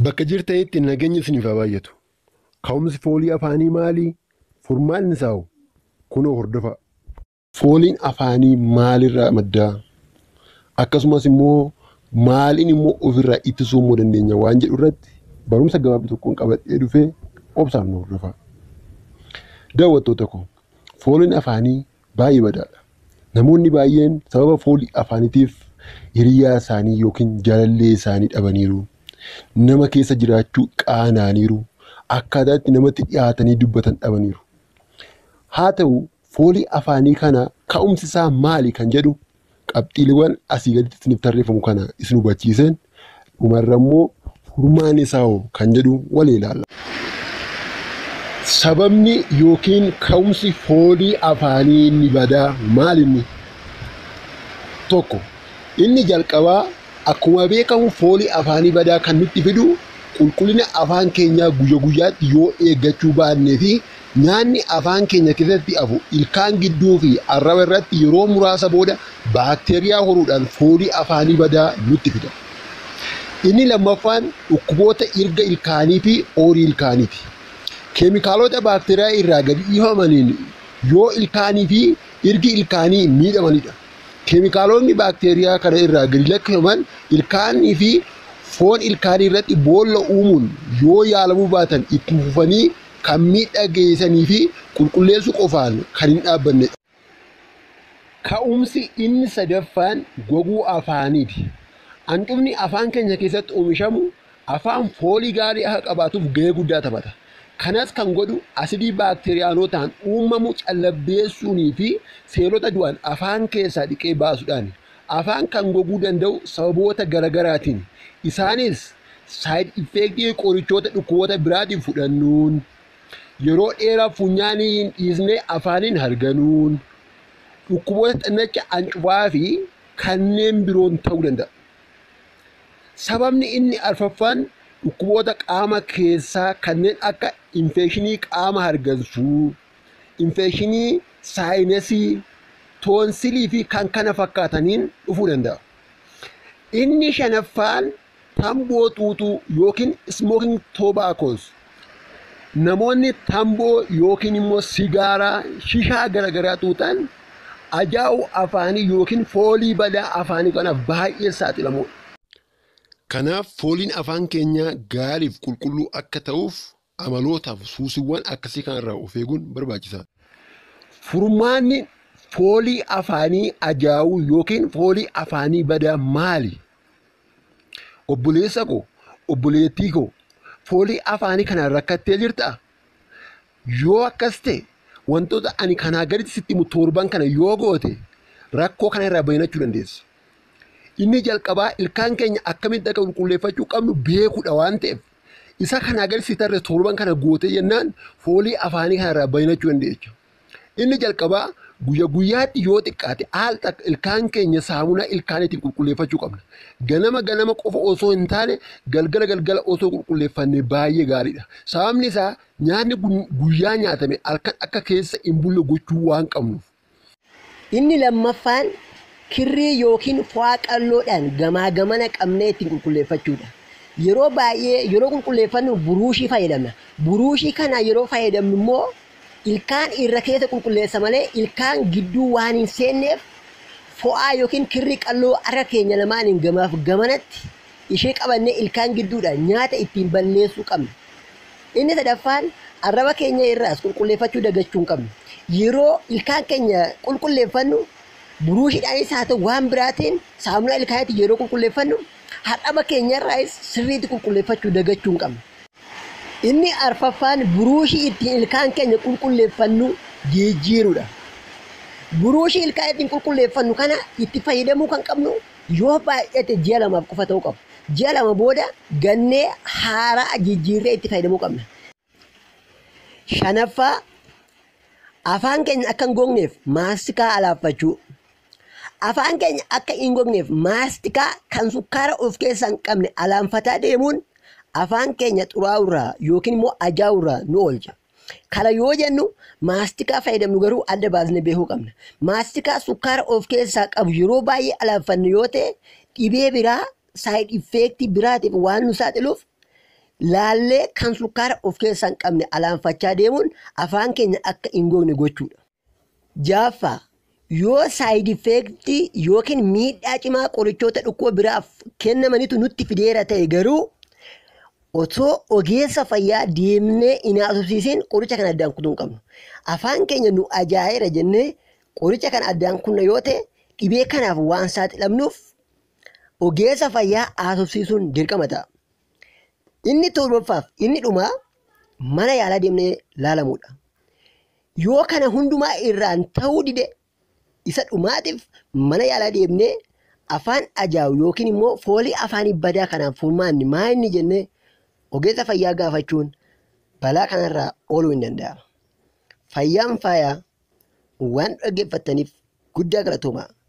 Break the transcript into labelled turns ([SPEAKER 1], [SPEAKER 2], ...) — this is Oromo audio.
[SPEAKER 1] Bakka jirtanitti nageenyi isiniif haa baay'atu. Ka'umsi foolii afaanii maali? Furmaanni isaa hoo? Kunoo hordofaa. Fooliin afaanii maalirraa maddaa? Akkasumas immoo maaliin immoo ofirraa ittisuu immoo dandeenya waan jedhu irratti barumsa gabaabduu tokkoon qabadhee dhufee obsaan nu hordofaa. Daawwattoota koo fooliin afaanii baay'ee badaadha. Namoonni baay'een sababa foolii afaaniitiif hiriyaa isaanii yookiin jaalallee isaanii dhabaniiru. Nama keessa jiraachuu qaananiiru. Akkaataa itti namatti dhiyaatanii dubbatan dhabaniiru. Haa ta'u foolii afaanii kana ka'umsi isaa maali kan jedhu qabxiiwwan asii gaditti isiniif tarreeffamu kana isin hubachiisan dhumarra immoo furmaan isaa hoo kan jedhu waliin ilaalla. Sababni yookiin ka'umsi foolii afaanii inni badaa maal inni? Tokko inni jalqabaa akkuma beekamu foolii afaanii badaa kan nutti fidu qulqullina afaan keenyaa guyya guyyaatti yoo eeggachuu baannee fi nyaanni afaan keenya keessatti hafu ilkaan gidduu fi arraba irratti yeroo muraasa booda baakteeriyaa horuudhaan foolii afaanii badaa nutti fida. Inni lammaffaan dhukkuboota irga ilkaanii fi oorii ilkaaniiti. Keemikaalota baakteeriyaa irraa gadi dhiifamaniin yoo ilkaanii fi irgi ilkaanii miidhamanidha. Keemikaalonni baakteeriyaa kana irraa gadi lakkifaman ilkaanii fi foon ilkaanii irratti boolla uumuun yoo yaalamuu baatan itti fufanii kan miidhaa geessanii fi qulqulleessuu qofaan kan hin dhaabbannedha. Ka'umsi inni sadaffaan goguu afaaniiti. Hanqifni afaan keenya keessatti oomishamu afaan foolii gaarii akka qabaatuuf gahee guddaa taphata. Kanas kan godhu asidii baakteeriyaanotaan uumamu callabbeessuunii fi seelota du'an afaan keessaa dhiqee baasuudhaan afaan kan goguu danda'u sababoota garaagaraatiin isaanis saayid effeektii qorichoota dhukkuboota biraatiin fudhannuun yeroo dheeraa funyaanii hin dhiisne afaaniin harganuun dhukkuboota xannacha ancufaa fi kanneen biroon ta'uu danda'a. Sababni inni arfaffaan dhukkuboota qaama keessaa kanneen akka infekshinii qaama hargansuu, infekshinii saayinasii, toonsilii fi kan kana fakkaataniin dhufuu danda'a. Inni shanaffaan tamboo xuuxuu yookiin smoking tobaccoos namoonni tamboo yookiin immoo sigaaraa shishaa garaagaraa xuuxan ajaa'u afaanii yookiin foolii badaa afaanii kanaaf baay'ee saaxilamuudha. Kanaaf fooliin afaan keenyaa gaariif qulqulluu akka ta'uuf amalootaaf suusiiwwan akkasii kanarraa of eeguun barbaachisaadha. Furmaanni foolii afaanii ajaa'uu yookiin foolii afaanii badaa maali? Obboleessa koo, obboleettii koo, foolii afaanii kanaan rakkattee jirtaa? Yoo akkas ta'e wantoota ani kanaa gaditti sitti himu torban kana yoo goote rakkoo kana irraa bayyachuu dandeessa. Inni jalqabaa ilkaan keenya akkamitti akka qulqulleeffachuu qabnu beekuudha waan ta'eef isa kanaa gadi si tarre torban kana gootee jennaan foolii afaanii kanarraa bayyachuu dandeenya. Inni jalqabaa guyya guyyaatti yoo xiqqaate haal ilkaan keenya saamunaa ilkaaniitiin qulqulleeffachuu qabna. Ganama ganama qofa osoo hin taane galgala galgala osoo qulqulleeffanne baay'ee gaariidha. Sababni isaa nyaanni guyyaa nyaatame halkan akka keessa hin bulle gochuu waan qabnuuf.
[SPEAKER 2] Inni lammaffaan kirrii yookiin fo'aa qalloodhaan gamaa gamana qabnee ittiin qulqulleeffachuudha. Yeroo baay'ee yeroo qulqulleeffannu buruushii fayyadamna. Buruushii kana yeroo fayyadamnu immoo ilkaan irra keessa qulqulleessa malee ilkaan gidduu waan hin seenneef fo'aa yookiin kirrii qalloo harka keenya lamaaniin gamaaf gamanatti ishee qabannee ilkaan gidduudhaan nyaata ittiin balleessuu qabna. Inni sadaffaan arraba keenya irraas qulqulleeffachuu dagachuu hin qabnu. Yeroo ilkaan keenya qulqulleeffannu buruushiidhaanis haa ta'u waan biraatiin saamunaa ilkaaniitiin yeroo qulqulleeffannu arraba keenya irraas sirriitti qulqulleeffachuu dagachuu hin qabnu. Inni arfaffaan buruushii ittiin ilkaan keenya qulqulleeffannu jijjiiruudha. Buruushii ilkaan ittiin qulqulleeffannu kana itti fayyadamuu kan qabnu yoo baay'ate ji'a lamaaf qofa ta'uu qabu. Ji'a lama booda gannee haaraa jijjiirree itti fayyadamuu qabna. Shanaffaa afaan keenya akka hin gogneef maastikaa alaaffachuu. Afaan keenya akka hin gogneef maastikaa kan sukkaara of keessaa hin qabne alaanfataa deemuun afaan keenya xuraa'urraa yookiin immoo ajaa'urraa nu oolcha. Kana yoo jennu maastikaa fayyadamnu garuu adda baasnee beekuu qabna. Maastikaa sukkaara of keessaa qabu yeroo baay'ee alaanfannu yoo ta'e dhibee biraa saayid effeektii biraatiif waan nu saaxiluuf laallee kan sukkaara of keessaa hin qabne alaanfachaa deemuun afaan keenya akka hin gogne gochuudha. Jaaffaa yoo saayid effeektii yookiin miidhaa cimaa qorichoota dhukkuba biraaf kennamanitu nutti fideera ta'e garuu otoo ogeessa fayyaa deemnee hin haasofsiisin qoricha kana addaan kutuu hin qabnu. Afaan keenya nu ajaa'iba jennee qoricha kana addaan kunna yoo ta'e dhibee kanaaf waan saaxilamnuuf ogeessa fayyaa haasofsiisuun dirqama ta'a. Inni torbaffaaf inni dhumaa mana yaalaa deemnee laalamuudha. Yoo kana hundumaa irraan ta'uu dide isa dhumaatiif mana yaalaa deemnee afaan ajaa'ibu yookiin immoo foolii afaanii badaa kanaaf furmaanni maa inni jennee ogeessa fayyaa gaafachuun balaa kanarraa ooluu hin danda'ama. Fayyaan faayaa waan dhaggeeffattaniif guddaa galatoomaa.